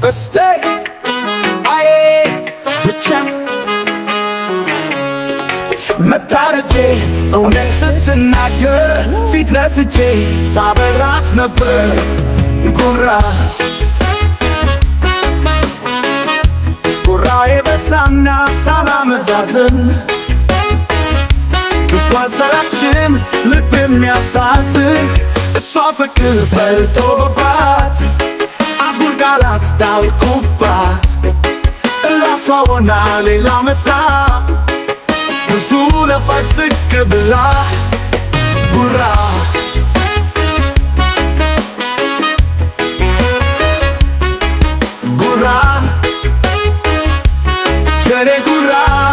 እስቴ አዬ ብቻ መታረጄ እውነት ስትናገር ፊት ነስቼ ሳበራት ነበር ጉራ ጉራዬ በሳና ሳላመዛዝን ክፉ አልሰራችም ልብ የሚያሳዝን እሷ ፍቅር በልቶባት አጉል ቃላት ዳልኩባት እራሷ ሆና ሌላ መስላ ብዙ ለፋች ዝቅ ብላ ጉራ ጉራ የኔ ጉራ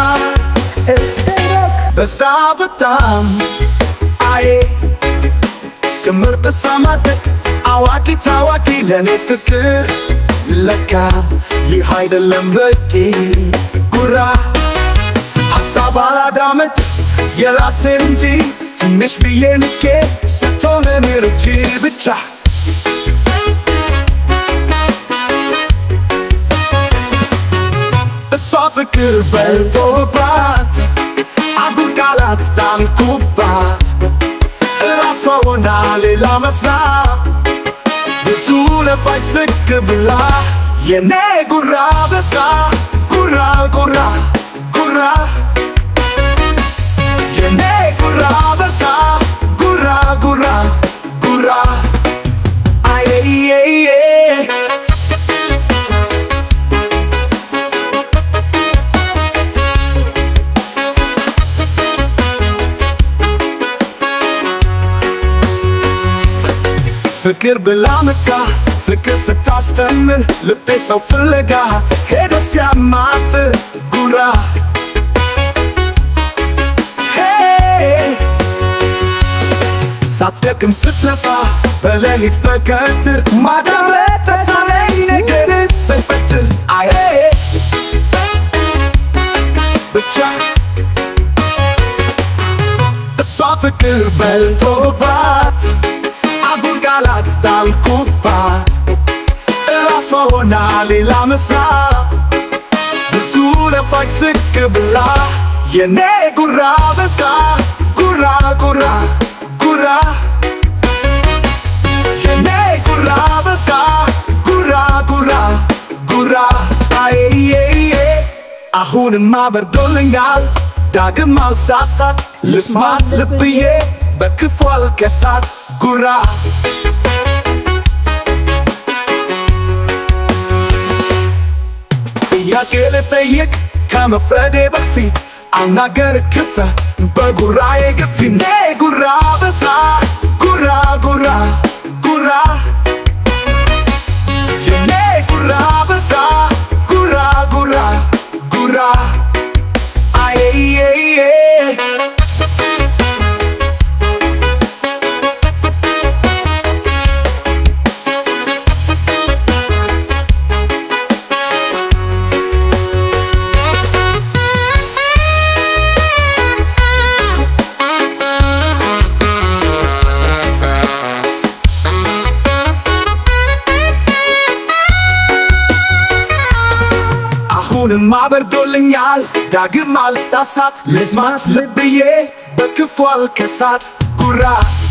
በዛ በጣም አዬ ስምር ተሰማርተክ አዋቂ ታዋቂ ለኔ ፍቅር ለካ ይህ አይደለም በቂ ጉራ ሀሳብ አላዳመጥ የራሴን እንጂ ትንሽ ብዬ ልኬ ስትሆን ምርጂ ብቻ እሷ ፍቅር በልቶባት አጉል ቃላት ጣልኩባት እራሷ ሆና ሌላ መስላ ብዙ ለፋች ዝቅ ብላ የኔ ጉራ በዛ ጉራ ጉራ ጉራ የኔ ጉራ በዛ ጉራ ጉራ ጉራ አየየየ ፍቅር ብላ መታ ፍቅር ስታስተምር ልቤ ሰው ፍለጋ ሄዶ ሲያማት ጉራ ሄይ! ሳትደክም ስትለፋ በሌሊት በቀትር ማዳመጥ ተሳነኝ ነገርን ስንፈትል አየ ብቻ እሷ ፍቅር በልቶባት አጉል ቃላት ጣልኩባት እራሷ ሆና ሌላ መስላ ብዙ ለፋች ዝቅ ብላ የኔ ጉራ በዛ ጉራ ጉራ ጉራ የኔ ጉራ በዛ ጉራ ጉራ ጉራ አየየየ አሁንማ በርዶልኛል ዳግም አልሳሳት ልስማት ልብዬ በክፉ አልከሳት ጉራ ጥያቄ ልጠይቅ ከመፍረዴ በፊት አልናገር ክፈ በጉራዬ ግፊት ኔ ጉራ በዛ ጉራ ጉራ ጉራ የኔ ጉራ በዛ ጉራ ጉራ ጉራ አየየየ አሁንማ በርዶልኛል ዳግም አልሳሳት ልስማት ልብዬ በክፉ አልከሳት ጉራ